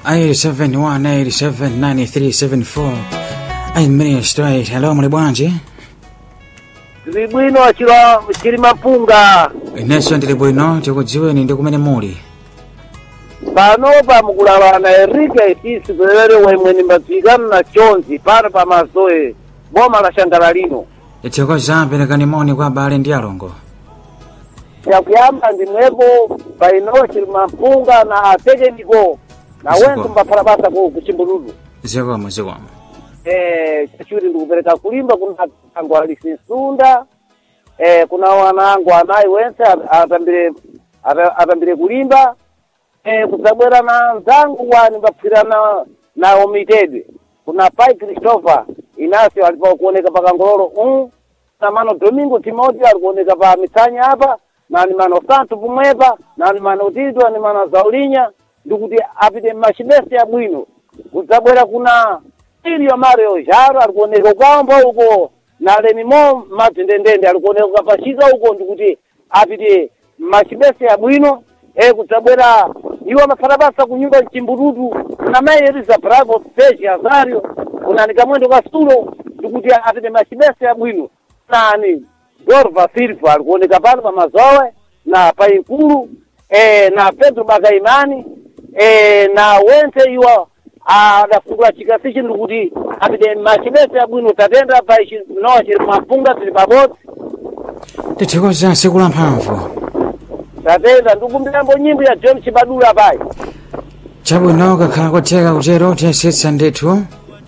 871879374 8 straight hello muli bwanji tili bwino chilo chili mapunga inenso ndili bwino tikudziweni ndi kumene muli pano pamukulawala enrique itisi pelele wemwe mbadzikana na chonzi pano pa mazoe boma la shangala lino ithokoza perekani moni kwa abale ndi alongo yakuyamba ndimwepo paino chili mapunga na atekeniko na Ziko. wenso mbaphala basa ku kuchimbuludu zikomo zikomo eh chachuti ndikupereka kulimba kuna angu alisisunda eh kuna wanangu anayi wense at- atambire ata- atambire kulimba eh kudzabwera na nzangu wani mbapfirana nawo mitedwe kuna pai christopher inasio alipa kuoneka pa kangololo um na mano domingo timothy ali kuoneka pa mitsanya apa na ni mano santo pomwepa na ni mano tito ni mano zaulinya ndikuti apite machibesi abwino kudzabwera kuna ilio mario jaro ali kuoneka kwamba uko na lenimo matendendende ali kuoneka pachika uko ndikuti apite machibesi abwino e kudzabwera iwo amafata basa kunyumba mchimbududu kuna mai eliza bravo peji azario kunani kamwendo kasulo ndikuti apite machibesi abwino nani dorva silva ali kuoneka pano pa mazowe na painkulu e, na pedro bakaimani e, na wense iwo adafungula chikasi chino kuti apite machibesi abwino tatenda pa ichi nowa chili mapunga tili pabodzi tithokoza siku la mphamvu tatenda ndikumbiramo nyimbo ya john chibadula payi chabwino ukakhala kotheka kutero tiyesetsa ndithu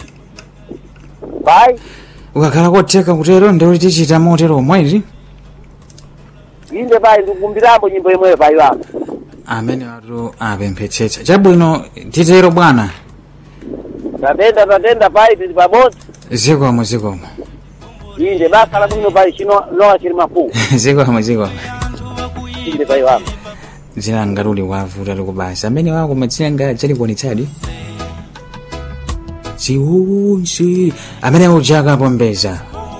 payi ukakhala kotheka kutero ndiuti tichita motero omweri inde payi ndikumbiramo nyimbo imweyo payi wako amene watu apemphetsetsa chabwino titero bwana tatenda tatenda payi tili pabodzi zikomo zikomo inde basa la bwino payi chino nowa chili mapunga zikomo zikomo inde payi wako dzina ngatuli wavuta likubasa amene wako matsenga chalikuonetsadi ziunsi amene ujaka pombeza